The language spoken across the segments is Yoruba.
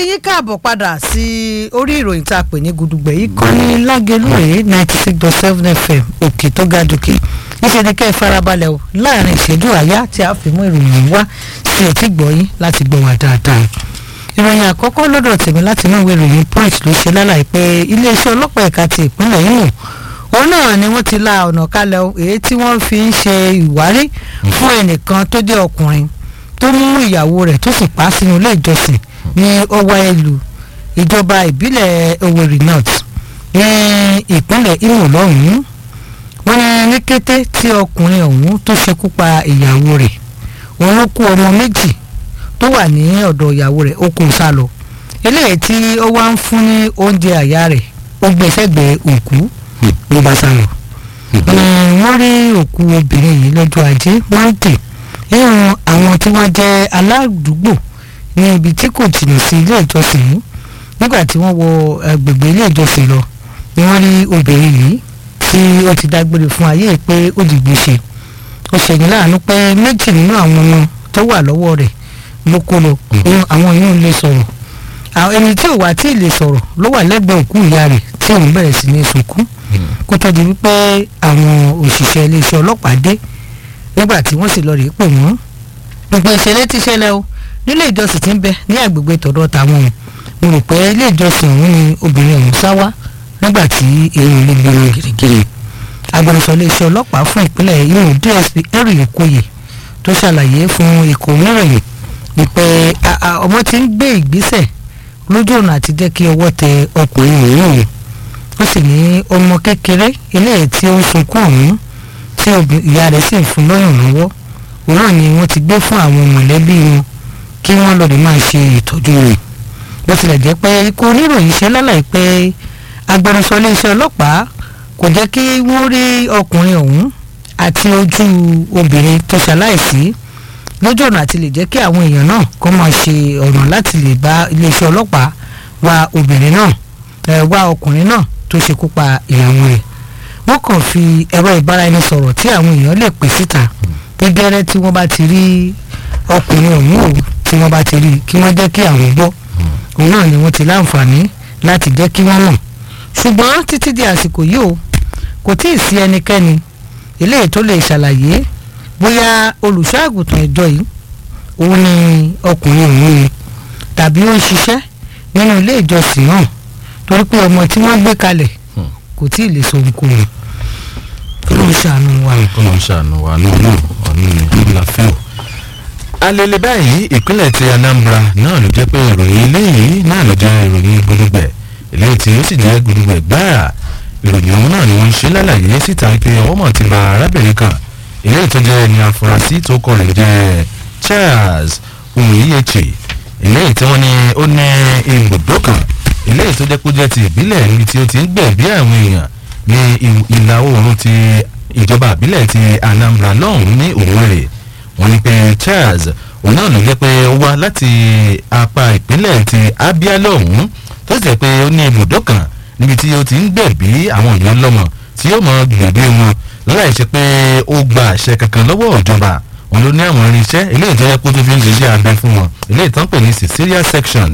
yín káàbọ̀ padà sí orí ìròyìn tá a pè ní gudugbẹ̀ yìí kan ní lágẹ̀lúrè ninety six dot seven fm òkè tó ga dòkè níṣẹ́ ni kẹ́ ẹ farabalẹ̀ o láàrin ìṣẹ́jú àyá tí a fi mú ìròyìn wá sí etí gbọ̀yìn láti gbọ́ wá dáadáa ìròyìn àkọ́kọ́ lọ́dọ̀ tèmi láti inú ìwé ìròyìn punch ló ṣe lálàyé pé iléeṣẹ́ ọlọ́pàá ẹ̀ka ti ìpínlẹ̀ Imo òun náà ni wọ́n ti la ọ̀nà kalẹ̀ o èyí tí wọ́n fi ń ṣe ìwárí fún ẹnìkan tó jẹ́ ọkùnrin tó mú ìyàwó rẹ̀ tó sì pa á sínú ilé ìjọsìn ní ọwọ́ ẹlù ìjọba ìbílẹ̀ Owerri North ní ìpínlẹ̀ Imo lọ́hùn-ún wọ́n ní ní kété tí ọkùnrin ọ̀hún tó ṣekú pa ìyàwó rẹ̀ òun ló kó ọmọ méjì tó wà ní ọ̀dọ̀ ìyàwó rẹ̀ ó kó sá lọ eléyìí tí ó wá ń fún ní oúnjẹ àyà rẹ̀ ó gbé sẹ́gbẹ̀ẹ́ òkú ló bá sá lọ. wọ́n rí òkú obìnrin yìí lọ́jọ́ ajé monday nínú àwọn tí wọ́n jẹ́ aládùúgbò ní ibi tí kò jìnnà sí ilé ìjọsìn yìí nígbà tí wọ́n wọ agbègbè ilé ìjọsìn lọ ni wọ́n rí obìnrin yìí tí ó ti dágbére fún ayé pé ó di gbèsè ó ṣèyí láàánú pé méjì nínú àwọn ọmọ tó wà lọ́wọ́ rẹ̀ ló kó lọ àwọn yìí ń lè sọ̀rọ̀ ẹni tí ò wá tí ì lè sọ̀rọ̀ ló wà lẹ́gbẹ̀ẹ́ òkú ìyá rẹ̀ tí òun bẹ̀rẹ̀ sí ní sunkún kó tó di wípé àwọn òṣìṣẹ́ iléeṣẹ́ ọlọ́pàá dé nígbà tí wọ́n sì lọ rèé pè wọ́n gbogbo ìṣẹ̀lẹ̀ ti ṣẹlẹ̀ o nílé ìjọsìn tí ń bẹ ní àgbègbè tọ̀dọ̀ tàwọn mo rò pé ilé ìjọsìn ọ̀hún ni obìnrin ọ̀hún sá wá nígbà tí èrò ilé gbé wọn gírígírí agbẹnusọ iléeṣẹ́ ọlọ́pàá fún ìpínlẹ̀ Imo DSP Henry Okoye tó ṣàlàyé fún ikọ̀ oníròyìn wípé ọmọ ti ń gbé ìgbésẹ̀ lójú ọ̀nà àti jẹ́ kí ọwọ́ tẹ ọkùnrin mìíràn ó sì ní ọmọ kékeré eléyìí tí ó ń sunkún ọ̀hún tí ìyá rẹ̀ sì ń fún lọ́yàn lọ́wọ́ òun náà ni wọ́n ti gbé fún àwọn mọ̀lẹ́bí wọn kí wọ́n lọ́ọ́ lè máa ṣe ìtọ́jú rẹ̀ bó tilẹ̀ jẹ́ pé ikọ̀ oníròyìn ṣe lálàyé pé agbẹnusọ iléeṣẹ́ ọlọ́pàá kò jẹ́ kí wọ́n rí ọkùnrin ọ̀hún àti ojú obìnrin tó ṣaláìsí lójú ọ̀nà àti lè jẹ́ kí àwọn èèyàn náà kó máa ṣe ọ̀nà láti lè bá iléeṣẹ́ ọlọ́pàá wá obìnrin náà ẹ̀ wá ọkùnrin náà tó ṣekú pa ìyàwó rẹ̀ wọ́n kàn fi ẹ̀rọ ìbáraẹnisọ̀rọ̀ tí àwọn èèyàn lè pè síta gẹ́gẹ́rẹ́ tí wọ́n bá ti rí ọkùnrin ọ̀hún o tí wọ́n bá ti rí kí wọ́n jẹ́ kí àwọn gbọ́ òun náà ni wọ́n ti láǹfààní láti jẹ́ kí wọ́n mọ̀ ṣùgbọ́n títí di àsìkò yìí o kò tí ì sí ẹnikẹ́ni eléyìí tó lè ṣàlàyé bóyá olùṣọ́ àgùntàn ìjọ yìí òun ni ọkùnrin òun ni tàbí ó ń ṣiṣẹ́ nínú ilé ìjọsìn náà torí pé ọmọ tí wọ́n gbé kalẹ̀ kò tí ì lè sọ ohunkóhun kí ló ń ṣàánú wa. kí ló ń ṣàánú wa lónà ọ̀nà ìlàfẹ́ o. alẹ́lẹ́ báyìí ìpínlẹ̀ ti Anambra náà ló jẹ́ pé ìròyìn eléyìí náà ló jẹ́ ìròyìn gbólógbẹ̀ eléyìí tí ó sì jẹ́ gbólógbẹ̀ gbáà ìròyìn ọ̀hún náà ni wọ́n ń ṣe lálàyé síta pé ọwọ́ mọ̀ ti ba arábìnrin kan eléyìí tó jẹ́ ẹni afurasí tó kọ rẹ̀ jẹ́ Charles Umuyiyechi eléyìí tí wọ́n ní ó ní ibùdó kan eléyìí tó jẹ́ kó jẹ́ ti ìbílẹ̀ níbi tí ó ti ń gbẹ̀bí àwọn èèyàn ní ìlà oòrùn ti ìjọba ìbílẹ̀ ti Anambra lọ́hùn-ún ní Owerri wọ́n ní pé Charles òun náà ló jẹ́ pé ó wá láti apá ìpínlẹ̀ ti Abia lọ́hùn-ún tó sì jẹ́ pé ó ní ibùdó kan níbi tí ó ti ń gbẹ̀bí àwọn èèyàn lọ́mọ tí yóò mọ gbẹ̀bí wọn láì ṣe pé ó gba àṣẹ kankan lọ́wọ́ ìjọba wọn ló ní àwọn irinṣẹ́ eléyìí tó yẹ kó tó fi ń ṣiṣẹ́ abẹ fún wọn eléyìí tó ń pè ní Caesarean section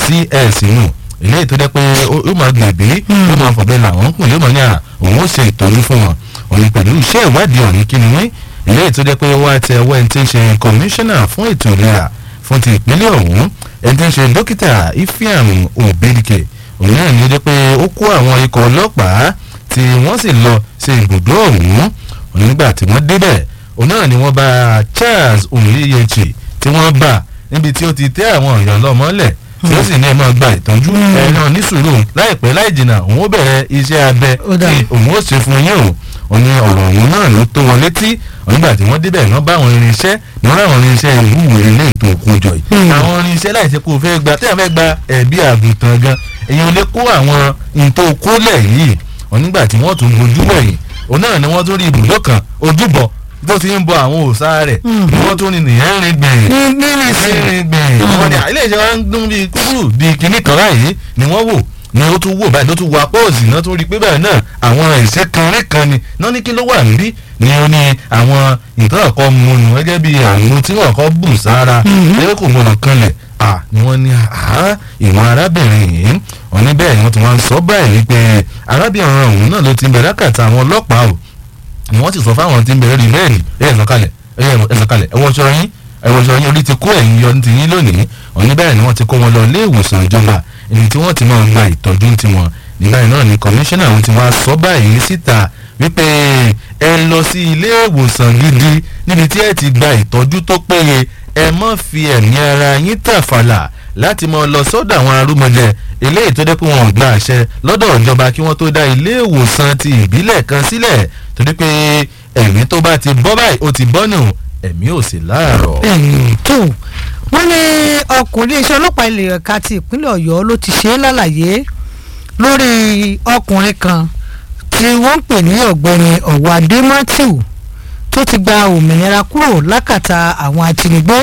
CS nù eléyìí tó jẹ́ pé ó máa gbẹ̀bí ó máa fọ̀bẹ làwọn kù yóò máa ní à òun ó ṣe ìtọ́jú fún wọn òun pẹ̀lú iṣẹ́ ìwádìí ọ̀hún kí ni wọ́n eléyìí tó jẹ́ pé wọ́n á tẹ ọwọ́ ẹni tí ń ṣe kọmíṣánná fún ètò ìlera fún ti ìpínlẹ̀ ọ̀hún ẹni tí ń ṣe dókítà Ifeanyi Obedike òun náà ní ó jẹ́ pé ó kó àwọn ikọ̀ ọlọ́pàá tí wọ́n sì lọ sí ibùdó ọ̀hún nígbà tí wọ́n débẹ̀ òun náà ni wọ́n bá Charles Umuyiyechi tí wọ́n bá níbi tí ó ti tẹ́ àwọn èèyàn lọ́mọ́lẹ̀ tí ó sì ní ẹ máa gba ìtọ́jú ẹ náà ní sùúrù láìpẹ́ láì jìnnà òun ó bẹ̀rẹ̀ iṣẹ́ abẹ tí òun ó ṣe fún yín o òun ni ọ̀rọ̀ òun náà ló tó wọn létí nígbà tí wọ́n débẹ̀ náà bá àwọn irinṣẹ́ ní wọ́n ráwọn irinṣẹ́ ìwúwo ilé ètò òkun jọ yìí àwọn irinṣẹ́ láìsí kó o fẹ́ gba tẹ́yà fẹ́ gba ẹ̀bí àgùntàn gan èèyàn lè kó àwọn nǹkan okólẹ̀ yìí nígbà tí wọ́n tún bojú wẹ̀yìn òun náà ni wọ́n tún rí ibùdó kan ojúbọ tó ti ń bọ àwọn òòṣà rẹ̀ ni wọ́n tún ní nìyẹn rìn gbẹ̀yìn rìn gbẹ̀yìn wọ́n ní ilé iṣẹ́ wa ń dún bíi kúrú bíi kinní kan báyìí ni wọ́n wò ni ó tún wò báyìí ló tún wo apọ́ọ̀sì náà tún rí pé báyìí náà àwọn ẹ̀ṣẹ́ kan rí kan ni náà ní kí ló wà níbí ni ó ní àwọn nǹkan ọ̀kọ́ mu nù gẹ́gẹ́ bí àrùn tí wọ́n kọ́ bù sára ẹgbẹ́ kò gbọdọ̀ kanlẹ̀ à ni wọ́n ní àá ìwọ̀n arábìnrin yìí wọ́n ní bẹ́ẹ̀ ni wọ́n ti wá ń sọ báyìí wípé arábìnrin ọ̀hún náà ló ti ń bẹ̀rẹ̀ lákàtà àwọn ọlọ́pàá o ni wọ́n ti sọ fáwọn tí ń bẹ̀rẹ̀ rí bẹ́ẹ̀ni ẹ̀ ẹ̀ sọ̀kalẹ̀ ẹ̀ ẹ̀ sọ̀kalẹ̀ ẹ̀ wọ́ṣọ yín ẹ̀ wọ́ṣọ yín orí ti kó ẹ̀yìn yọ ti yín lónìí wọ́n ní bẹ́ẹ̀ ni wọ́n ti kó wọn lọ ilé ìwòsàn ìjọba ẹni tí wọ́n ti máa gba ìtọ́jú tiwọn nígbà yìí náà ni kọmíṣánná àwọn tí wọ́n á sọ báyìí síta wípé ẹ lọ sí ilé ìwòsàn gidi níbi tí ẹ ti gba ìtọ́jú tó péye ẹ má fi ẹ̀mí ara yín tàfàlà láti máa lọ sọ́dọ̀ àwọn arúmọlẹ̀ eléyìí tó dé pé wọn ò gba àṣẹ lọ́dọ̀ ìjọba kí wọ́n tó dá ilé ìwòsàn ti ìbílẹ̀ kan sílẹ̀ torí pé ẹ̀mí tó bá ti bọ́ báyìí ó ti bọ́ nù ẹ̀mí ò sì láàárọ̀. bẹ́ẹ̀ni tó wọ́n ní ọkùnrin iṣẹ́ ọlọ́pàá ilé ẹ̀ka ti ìpínlẹ̀ ọ̀yọ́ ló ti ṣe é lálàyé lórí ọkùnrin kan tí wọ́n ń pè ní ọ̀gbẹ́ni ọ̀wádé matthew tó ti gba òmìnira kúrò lákàtà àwọn ajínigbé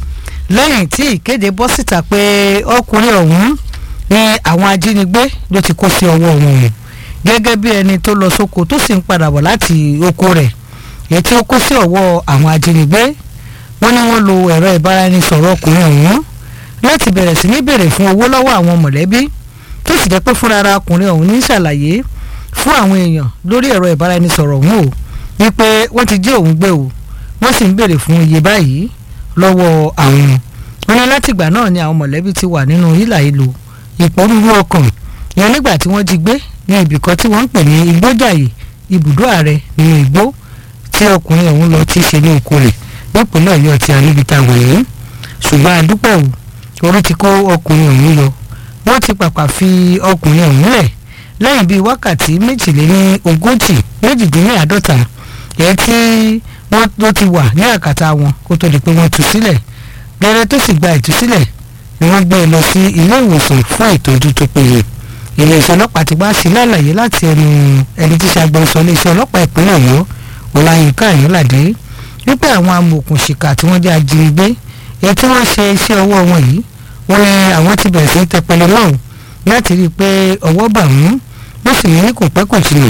lẹ́yìn tí ìkéde bọ́ síta pé ọkùnrin ọ̀hún ni àwọn ajínigbé ló ti kó sí ọwọ́ wọn gẹ́gẹ́ bí ẹni tó lọ sóko tó sì ń padà bọ̀ láti oko rẹ̀ èyí tí ó kó sí ọwọ́ àwọn ajínigbé wọ́n ní wọ́n lo ẹ̀rọ ìbáraẹnisọ̀rọ̀ ọkùnrin ọ̀hún láti bẹ̀rẹ̀ sí ní béèrè fún owó lọ́wọ́ àwọn mọ̀lẹ́bí tó sì jẹ́ pé fúnra ara ọkùnrin ọ̀hún ní ṣàlàyé fún àwọn èèyàn lórí ẹ̀rọ ìbáraẹnisọ̀rọ̀ ọ̀hún o wípé wọ́n ti jí òun gbé o wọ́n sì ń béèrè fún iye báyìí lọ́wọ́ àwọn wọn ní látìgbà náà ni àwọn mọ̀lẹ́bí ti wà nínú hílà ìlú ìpọ́nrúurú ọkàn yẹn nígbà tí wọ́n jí gbé ní ibìkan tí wọ́n ń pè ní igbójàyè ibùdó ààrẹ nínú igbó tí ọkùnrin ọ̀hún lọ ti ṣe ní oko rẹ̀ nípínlẹ̀ ọ̀yọ́ ti àníbitá wọ̀nyí ṣùgbọ́n àdúpẹ́ o orí ti kó ọkùnrin ọ̀hún yọ wọ́n ti pàpà fi ọkùnrin ọ̀hún lẹ̀ lẹ́yìn bíi wákàtí méjìléní ogójì méjìdínláàádọ́ta èyí tí wọ́n tó ti wà ní àkàtà wọn kó tó di pé wọ́n tú sílẹ̀ gẹ́rẹ́ tó sì gba ìtúsílẹ̀ ni wọ́n gbé e lọ sí ilé ìwòsàn fún ìtọ́jú tó péye iléeṣẹ́ ọlọ́pàá ti wá sí lálàyé láti ẹnu ẹni tí ṣàgbọ́nsọ iléeṣẹ́ ọlọ́pàá ìpínlẹ̀ ọ̀yọ́ ọláyínká àyọ́ládé wípé àwọn amòòkùnṣìkà tí wọ́n jẹ́ ajínigbé èyí tí wọ́n ṣe iṣẹ́ ọwọ́ wọn yìí wọ́n ní àwọn ti bẹ̀rẹ̀ sí í tẹpẹlẹ lọ́hùn láti rí i pé ọwọ́ bà wọ́n wọ́n sì ní kò pẹ́ kò jìnnà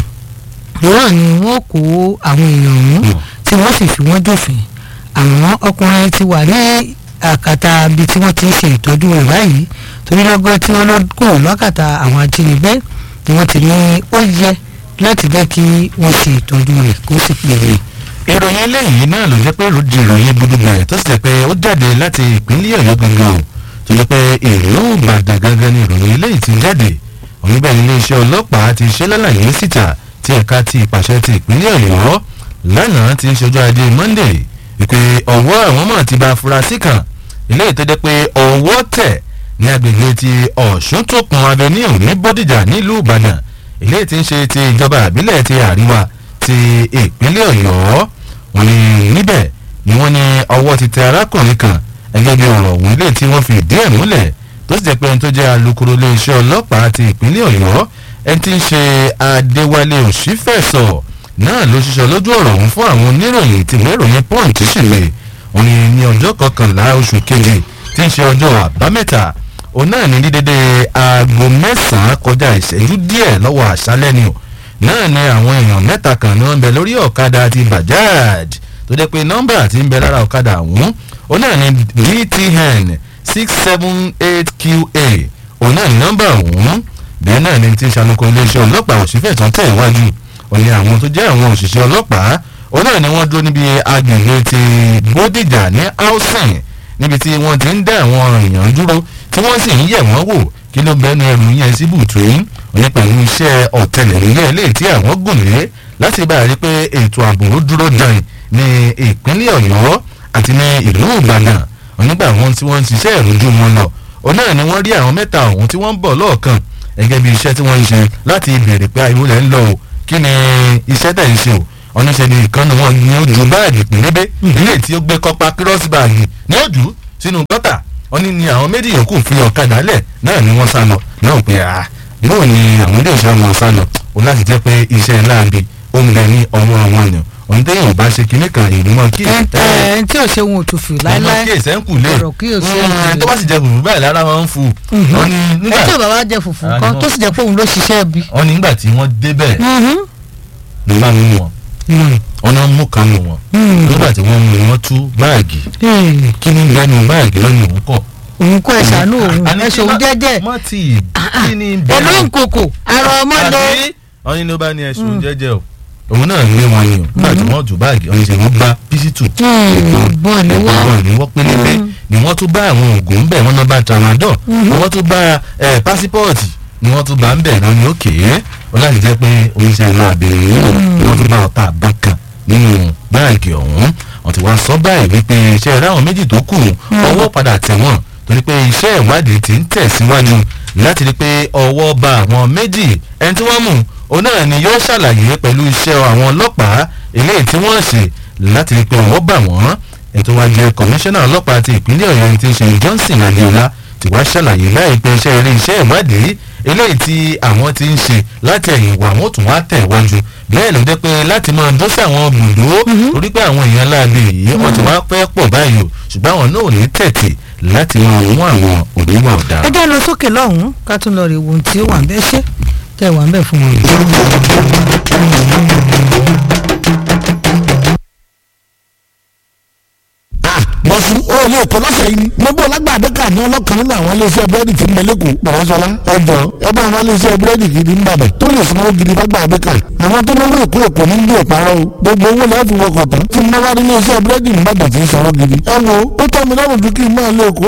náà ni wọ́n kó àwọn èèyàn ọ̀hún tí wọ́n sì fi wọ́n dòfin àwọn ọkùnrin ti wà ní àkàtà ibi tí wọ́n ti ń ṣe ìtọ́jú rẹ̀ báyìí torí lọ́gọ́ tí wọ́n lọ kó lọ́kàtà àwọn ajínigbé ni wọ́n ti ní ó yẹ láti jẹ́ kí wọ́n ṣe ìtọ́jú rẹ̀ kó sì péré. ìròyìn eléyìí náà ló jẹ́ pé ròdì ìròyìn gbùdùgbà tó sì jẹ́ pé ó jáde láti ìpínlẹ̀ ọ̀yọ́ gangan o tó jẹ́ pé ìlú ìbàdàn gangan ni ìròyìn eléyìí ti jáde òyìnbó iléeṣẹ́ ọlọ́pàá ti ṣe lálàyé síta tí ẹ̀ka ti ìpàṣẹ ti ìpínlẹ̀ ọ̀yọ́ lánàá ti ṣojú ajé monday ìpè ọwọ́ àwọn mọ̀ ti bá afurasí kan eléyìí tó jẹ́ pé ọwọ́ tẹ̀ ní agbègbè ti ọ̀ṣuntòkun avenue ní bódìjà nílùú ìbàdàn eléyìí ti ń ṣe ti ìjọba àbílẹ̀ ti àríwá ti ìpínlẹ̀ ọ̀yọ́ wọn ni níbẹ̀ ni wọ́n ní ọwọ́ ti tẹ arákùnrin kan ẹgẹ́ bí ọ̀rọ̀ ọ̀hún ilé tí wọ́n fi ìdí ẹ̀ múlẹ̀ tó sì jẹ́ pé ẹni tó jẹ́ alukoro iléeṣẹ́ ọlọ́pàá ti ìpínlẹ̀ ọ̀yọ́ ẹni tí ń ṣe adéwálé òṣìfẹ̀sọ̀ náà ló ṣiṣẹ́ lójú ọ̀rọ̀ ọ̀hún fún àwọn oníròyìn tí ìwé ìròyìn punch ṣìlẹ̀ òní ní ọjọ́ kọkànlá oṣù keje tí ń ṣe ọjọ́ àbámẹ́ta òun náà ní dídédé aago mẹ́sàn-án kọjá ìṣẹ́jú díẹ̀ lọ́wọ́ àṣálẹ́ ni o náà ni àwọn èèyàn mẹ́ta kan ni wọ́n ń bẹ lórí ọ̀kadà ti bajaj tó jẹ́ pé nọ́mbà tí ń bẹ lára ọ̀kadà ọ̀hún òun náà ni dtn six seven eight qa òun náà ni nọ́mbà ọ̀hún bẹ́ẹ̀ náà ni ti ṣàlùkọ iléeṣẹ́ ọlọ́pàá òṣìfẹ́ tán tẹ̀ wájú òun ni àwọn tó jẹ́ àwọn òṣìṣẹ́ ọlọ́pàá òun náà ni wọ́n dúró níbi agbègbè ti bódìjà ní housing níbi tí wọ́n ti ń dá àwọn èèyàn dúró tí wọ́n sì ń yẹ̀ wọ́n wò kí ló bẹ́ẹ̀ nu ẹrù yẹn sí bùtùín òní pẹ̀lú iṣẹ́ ọ̀tẹlẹ̀múyẹ́ ilé tí àwọn gùn lé láti bá a rí pé ètò ààbò ó dúró dàn ní ìpínlẹ̀ ọ̀yọ́ àti ní ìlú ìbàdàn onígbà wọn tí wọ́n ń ṣiṣẹ́ ìrújú wọn lọ òun náà ni wọ́n rí àwọn mẹ́ta ọ̀hún tí wọ́n ń bọ̀ lọ́ọ̀kan gẹ́gẹ́ bí iṣẹ́ tí wọ́n ń ṣe láti béèrè pé àìwò lẹ́ ń lọ o kí ni iṣẹ́ tẹ̀ ń ṣe o ọ̀nìṣẹ́ ni ìkànnì wọn ni ó ju báàgì pínlẹ́bẹ́ ilé tí ó gbé kọ́pa kírọ́ọ̀sì báàgì ní òjò sínú gọ́tà wọ́n ní ni àwọn méjì yòókù fi ọ̀kadà lẹ̀ náà ni wọ́n sá lọ náà pé à bóò ni àwọn ilé iṣẹ́ wọn sá lọ o láti jẹ́ pé iṣẹ́ láàbì ó ń bẹ ní ọwọ́ àwọn ènìyàn òun téèyàn bá ṣe kinní kan ìdúmọ̀ kí ẹ ẹ tí ò ṣe wọn ò tún fi láéláé kí èsẹ̀ ń kù lé ọ̀rọ̀ kí o ṣe ń kù lé. tó bá sì jẹ fùfú báyìí lára wọn ń fu wọn ni ẹ nígbà tí ò bá wá jẹ fùfú Ah, kan no. tó sì jẹ pé òun ló ṣiṣẹ́ bí. wọn ni nígbà tí wọ́n débẹ̀ ló bá mú wọn wọn náà mú kan nù wọn nígbà tí wọ́n mú wọn tú báàgì kí ni bẹ́ẹ̀nu báàgì lọ́nà òun kọ̀ òun kọ́ ẹ ṣàánú òun ẹ ṣòun jẹ́jẹ́ mọ́ ti kí ni pẹ̀lú nkòkò àrò ọmọdé àbí ọyìn ló bá ní ẹ̀sùn jẹ́jẹ́ o òun náà ní wọn ni o nígbà tí wọ́n jù báàgì ọyìn ṣe wọ́n gba písítù bọ́ọ̀ ni wọ́n wọ́n ní wọ́n pélébé ni wọ́n tún bá àwọn oògùn ń bẹ̀ wọ́n náà bá tramadol ni wọ́n tún bá ẹ̀ pásípọ̀ọ̀tì ni wọ́n tún bá ń bẹ̀ náà ní òkè ó láti jẹ́ pé oníṣẹ́ iná àbẹ̀rẹ̀ yìí ni wọ́n tún bá ọ̀tá àbá kan nínú báàgì ọ̀hún wọ́n ti wá sọ báyìí wípé iṣẹ́ ráwọn méjì tó kù ọwọ́ padà tẹ̀ wọ́n torí pé iṣẹ́ ìwádìí ti ń tẹ̀síwájú láti rí pé ọwọ́ bá àwọn méjì ẹni tí wọ́n mú òun náà ni yóò ṣàlàyé pẹ̀lú iṣẹ́ àwọn ọlọ́pàá eléyìí tí wọ́n ṣe láti rí pé ọwọ́ bà wọ́n ètò wa jẹ́ kọmíṣánná ọlọ́pàá ti ìpínlẹ̀ ọ̀yọ́ ti ṣe johnson adéọlá ti wá ṣàlàyé láìpẹ́ iṣẹ́ eré iṣẹ́ ìwádìí eléyìí tí àwọn ti ń ṣe láti ẹ̀yìn wà wọ́n tún wá tẹ̀ wájú bẹ́ẹ̀ ló dé pé láti máa dó sí àwọn bùdó torí pé àwọn èèyàn láàbẹ̀ yìí wọ́n ti wá pẹ́ pọ̀ báyìí o ṣùgbọ́n àwọn náà ò ní tẹ̀tì láti máa mú àwọn oníwà ẹ ọ̀daràn. jẹ́ lọ sókè lọ́hùn-ún ká tún lọ rí ohun tí ó wà ń bẹ́ ṣe tẹ́ wà ń bẹ̀ fún wọn. bọ́sù ó lè kọ́ lọ́sẹ̀ yìí ni gbogbo lágbàdo kà ní ọlọ́kan nínú àwọn iléeṣẹ́ búrẹ́dì tí ń bẹ lẹ́kọ̀ọ́ pàrọ̀sọ́lá ẹjọ́ ẹ bá àwọn iléeṣẹ́ búrẹ́dì gidi ń bàbẹ̀ tó lè sanwó gidi lágbàdo kà àwọn tó lọ́wọ́ èkó èkó ní bí òparọ́ o gbogbo owó lẹ́ẹ̀fì wọkọ̀ tán tí mo bá rí iléeṣẹ́ búrẹ́dì ń bàbẹ̀ tí ń sanwó gidi ẹ wo ó tọ́ mi lọ́rùn ju kí n máa lé èkó